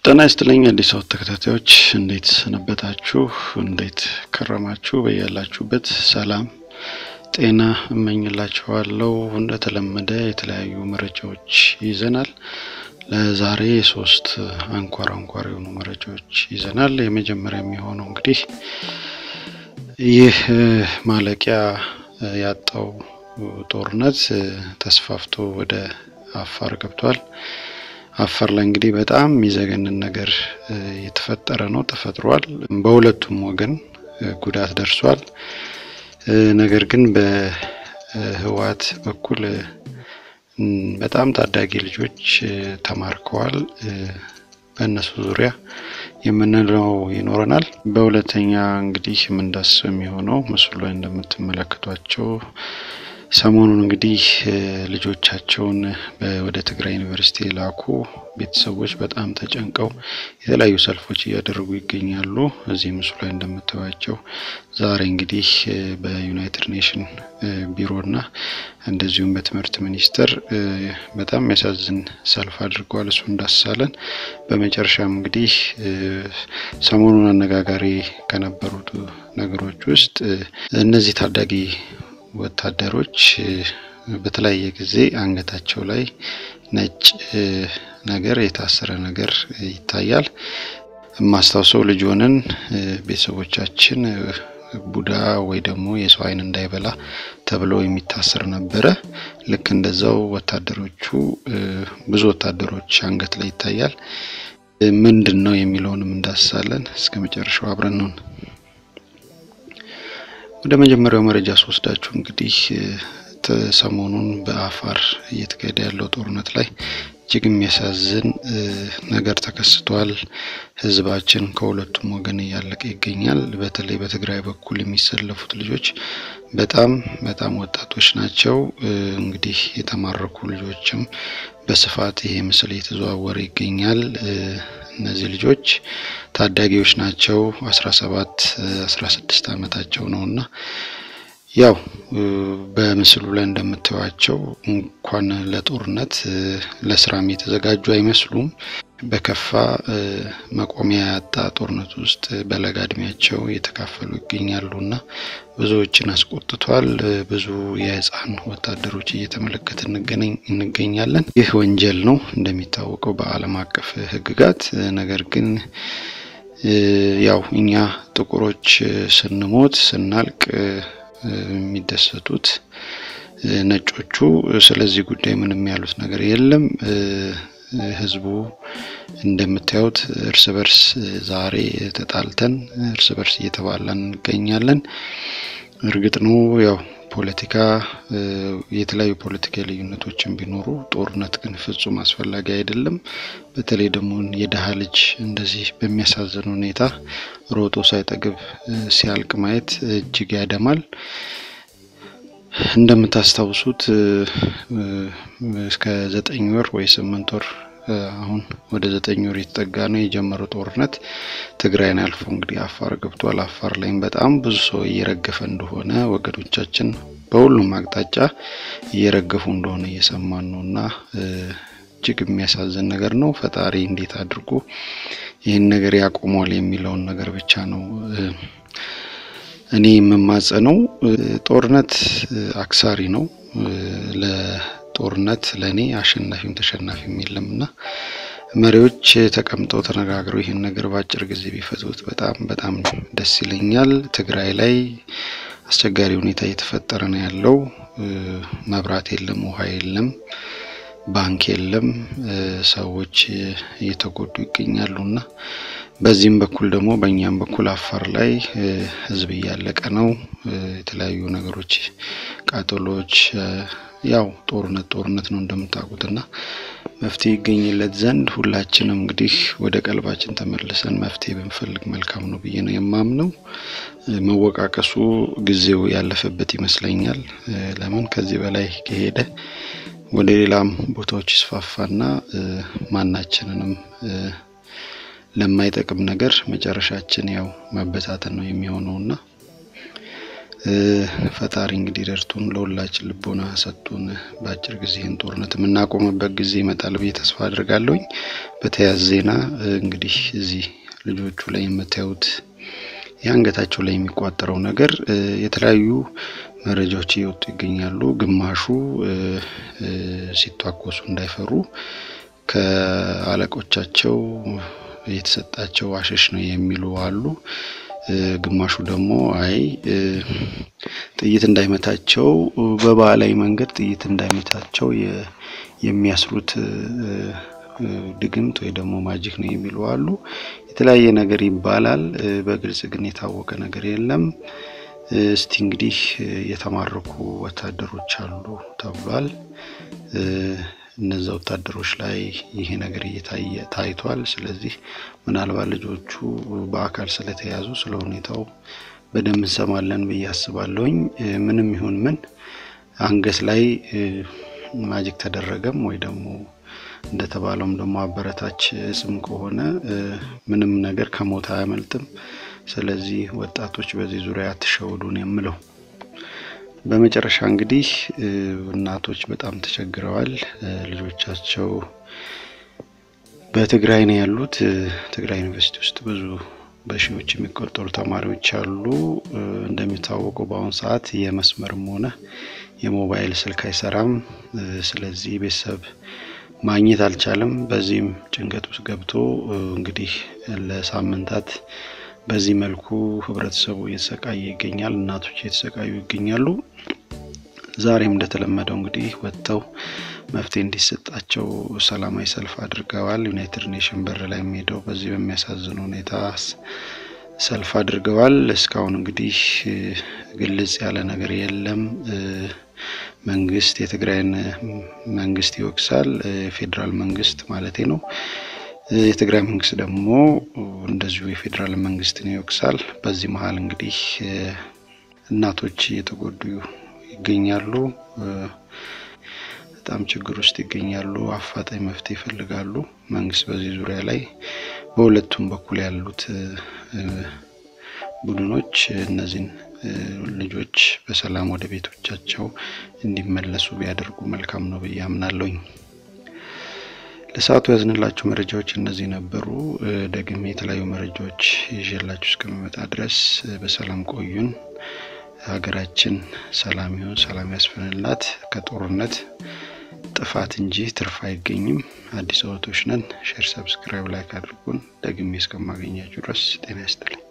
ጤና ይስጥልኝ አዲስ አበባ ተከታታዮች እንዴት ሰነበታችሁ? እንዴት ከረማችሁ? በያላችሁበት ሰላም ጤና እመኝላችኋለሁ። እንደተለመደ የተለያዩ መረጃዎች ይዘናል። ለዛሬ ሶስት አንኳር አንኳር የሆኑ መረጃዎች ይዘናል። የመጀመሪያ የሚሆነው እንግዲህ ይህ ማለቂያ ያጣው ጦርነት ተስፋፍቶ ወደ አፋር ገብቷል። አፋር ላይ እንግዲህ በጣም የሚዘገንን ነገር የተፈጠረ ነው ተፈጥሯል። በሁለቱም ወገን ጉዳት ደርሷል። ነገር ግን በህወሓት በኩል በጣም ታዳጊ ልጆች ተማርከዋል። በእነሱ ዙሪያ የምንለው ይኖረናል። በሁለተኛ እንግዲህ የምንዳስሰው የሚሆነው ምስሉ ላይ እንደምትመለከቷቸው ሰሞኑን እንግዲህ ልጆቻቸውን ወደ ትግራይ ዩኒቨርሲቲ የላኩ ቤተሰቦች በጣም ተጨንቀው የተለያዩ ሰልፎች እያደረጉ ይገኛሉ። እዚህ ምስሉ ላይ እንደምታዩቸው ዛሬ እንግዲህ በዩናይትድ ኔሽን ቢሮና እንደዚሁም በትምህርት ሚኒስቴር በጣም የሚያሳዝን ሰልፍ አድርገዋል። እሱ እንዳስሳለን። በመጨረሻም እንግዲህ ሰሞኑን አነጋጋሪ ከነበሩት ነገሮች ውስጥ እነዚህ ታዳጊ ወታደሮች በተለያየ ጊዜ አንገታቸው ላይ ነጭ ነገር የታሰረ ነገር ይታያል። የማስታውሰው ልጅ ሆነን ቤተሰቦቻችን ቡዳ ወይ ደግሞ የሰው ዓይን እንዳይበላ ተብሎ የሚታሰር ነበረ። ልክ እንደዛው ወታደሮቹ ብዙ ወታደሮች አንገት ላይ ይታያል። ምንድን ነው የሚለውንም እንዳስሳለን። እስከ መጨረሻው አብረን ነው። ወደ መጀመሪያው መረጃ ስወስዳችሁ እንግዲህ ሰሞኑን በአፋር እየተካሄደ ያለው ጦርነት ላይ እጅግ የሚያሳዝን ነገር ተከስቷል። ሕዝባችን ከሁለቱም ወገን እያለቀ ይገኛል። በተለይ በትግራይ በኩል የሚሰለፉት ልጆች በጣም በጣም ወጣቶች ናቸው። እንግዲህ የተማረኩ ልጆችም በስፋት ይሄ ምስል እየተዘዋወረ ይገኛል። እነዚህ ልጆች ታዳጊዎች ናቸው። አስራ ሰባት አስራ ስድስት ዓመታቸው ነው እና ያው በምስሉ ላይ እንደምታዩቸው እንኳን ለጦርነት ለስራም የተዘጋጁ አይመስሉም። በከፋ መቆሚያ ያጣ ጦርነት ውስጥ በለጋ እድሜያቸው እየተካፈሉ ይገኛሉ እና ብዙዎችን አስቆጥቷል። ብዙ የህፃን ወታደሮች እየተመለከት እንገኛለን። ይህ ወንጀል ነው እንደሚታወቀው በዓለም አቀፍ ህግጋት። ነገር ግን ያው እኛ ጥቁሮች ስንሞት ስናልቅ የሚደሰቱት ነጮቹ ስለዚህ ጉዳይ ምንም ያሉት ነገር የለም። ህዝቡ እንደምታዩት እርስ በርስ ዛሬ ተጣልተን እርስ በርስ እየተባላን እንገኛለን። እርግጥ ነው ያው ፖለቲካ የተለያዩ ፖለቲካዊ ልዩነቶችን ቢኖሩ ጦርነት ግን ፍጹም አስፈላጊ አይደለም። በተለይ ደግሞ የድሀ ልጅ እንደዚህ በሚያሳዝን ሁኔታ ሮጦ ሳይጠግብ ሲያልቅ ማየት እጅግ ያደማል። እንደምታስታውሱት እስከ ዘጠኝ ወር ወይ ስምንት ወር አሁን ወደ ዘጠኝ ወር የተጠጋ ነው የጀመረው ጦርነት ትግራይን አልፎ እንግዲህ አፋር ገብቷል። አፋር ላይም በጣም ብዙ ሰው እየረገፈ እንደሆነ ወገኖቻችን በሁሉም አቅጣጫ እየረገፉ እንደሆነ እየሰማን ነው እና እጅግ የሚያሳዝን ነገር ነው። ፈጣሪ እንዴት አድርጎ ይህን ነገር ያቆሟል የሚለውን ነገር ብቻ ነው እኔ የምማጸነው። ጦርነት አክሳሪ ነው። ለጦርነት ለእኔ አሸናፊም ተሸናፊም የለም እና መሪዎች ተቀምጠው ተነጋግረው ይህን ነገር በአጭር ጊዜ ቢፈቱት በጣም በጣም ደስ ይለኛል። ትግራይ ላይ አስቸጋሪ ሁኔታ እየተፈጠረ ነው ያለው። መብራት የለም፣ ውሃ የለም፣ ባንክ የለም። ሰዎች እየተጎዱ ይገኛሉ እና በዚህም በኩል ደግሞ በእኛም በኩል አፋር ላይ ሕዝብ እያለቀ ነው። የተለያዩ ነገሮች ቃጠሎች፣ ያው ጦርነት ጦርነት ነው እንደምታውቁት እና መፍትሄ ይገኝለት ዘንድ ሁላችንም እንግዲህ ወደ ቀልባችን ተመልሰን መፍትሄ ብንፈልግ መልካም ነው ብዬ ነው የማምነው። መወቃቀሱ ጊዜው ያለፈበት ይመስለኛል። ለምን ከዚህ በላይ ከሄደ ወደ ሌላም ቦታዎች ይስፋፋና ማናችንንም ለማይጠቅም ነገር መጨረሻችን ያው መበታተን ነው የሚሆነውና ፈጣሪ እንግዲህ ደርቱን ለሁላችን ልቦና ሰጡን በአጭር ጊዜ ይህን ጦርነት የምናቆምበት ጊዜ ይመጣል ብዬ ተስፋ አድርጋለሁኝ። በተያያዘ ዜና እንግዲህ እዚህ ልጆቹ ላይ የምታዩት የአንገታቸው ላይ የሚቋጠረው ነገር የተለያዩ መረጃዎች እየወጡ ይገኛሉ። ግማሹ ሲቷኮሱ እንዳይፈሩ ከአለቆቻቸው የተሰጣቸው አሸሽ ነው የሚሉ አሉ። ግማሹ ደግሞ አይ ጥይት እንዳይመታቸው በባህላዊ መንገድ ጥይት እንዳይመታቸው የሚያስሩት ድግምት ወይ ደግሞ ማጂክ ነው የሚሉ አሉ። የተለያየ ነገር ይባላል። በግልጽ ግን የታወቀ ነገር የለም። እስቲ እንግዲህ የተማረኩ ወታደሮች አሉ ተብሏል። እነዛ ወታደሮች ላይ ይሄ ነገር እየታየ ታይቷል። ስለዚህ ምናልባት ልጆቹ በአካል ስለተያዙ ስለ ሁኔታው በደንብ እንሰማለን ብዬ አስባለሁኝ። ምንም ይሁን ምን አንገት ላይ ማጂክ ተደረገም ወይ ደግሞ እንደተባለውም ደግሞ አበረታች እጽም ከሆነ ምንም ነገር ከሞት አያመልጥም። ስለዚህ ወጣቶች በዚህ ዙሪያ አትሸውዱን የምለው። በመጨረሻ እንግዲህ እናቶች በጣም ተቸግረዋል። ልጆቻቸው በትግራይ ነው ያሉት። ትግራይ ዩኒቨርሲቲ ውስጥ ብዙ በሺዎች የሚቆጠሩ ተማሪዎች አሉ። እንደሚታወቀው በአሁኑ ሰዓት የመስመርም ሆነ የሞባይል ስልክ አይሰራም። ስለዚህ ቤተሰብ ማግኘት አልቻለም። በዚህም ጭንቀት ውስጥ ገብቶ እንግዲህ ለሳምንታት በዚህ መልኩ ህብረተሰቡ እየተሰቃየ ይገኛል። እናቶች እየተሰቃዩ ይገኛሉ። ዛሬም እንደተለመደው እንግዲህ ወጥተው መፍትሄ እንዲሰጣቸው ሰላማዊ ሰልፍ አድርገዋል። ዩናይትድ ኔሽን በር ላይ የሚሄደው በዚህ በሚያሳዝን ሁኔታ ሰልፍ አድርገዋል። እስካሁን እንግዲህ ግልጽ ያለ ነገር የለም። መንግስት የትግራይን መንግስት ይወቅሳል። የፌዴራል መንግስት ማለቴ ነው። የትግራይ መንግስት ደግሞ እንደዚሁ የፌዴራል መንግስትን ይወቅሳል። በዚህ መሀል እንግዲህ እናቶች እየተጎዱ ይገኛሉ። በጣም ችግር ውስጥ ይገኛሉ። አፋጣኝ መፍትሄ ይፈልጋሉ። መንግስት በዚህ ዙሪያ ላይ በሁለቱም በኩል ያሉት ቡድኖች እነዚህን ልጆች በሰላም ወደ ቤቶቻቸው እንዲመለሱ ቢያደርጉ መልካም ነው ብዬ አምናለሁኝ። ለሰዓቱ ያዝንላችሁ መረጃዎች እነዚህ ነበሩ። ደግሜ የተለያዩ መረጃዎች ይዤላችሁ እስከሚመጣ ድረስ በሰላም ቆዩን። ሀገራችን ሰላም ይሁን፣ ሰላም ያስፈንላት። ከጦርነት ጥፋት እንጂ ትርፍ አይገኝም። አዲስ አበቦች ነን። ሼር፣ ሰብስክራይብ፣ ላይክ አድርጉን። ደግሜ እስከማገኛችሁ ድረስ ጤና ይስጥልኝ።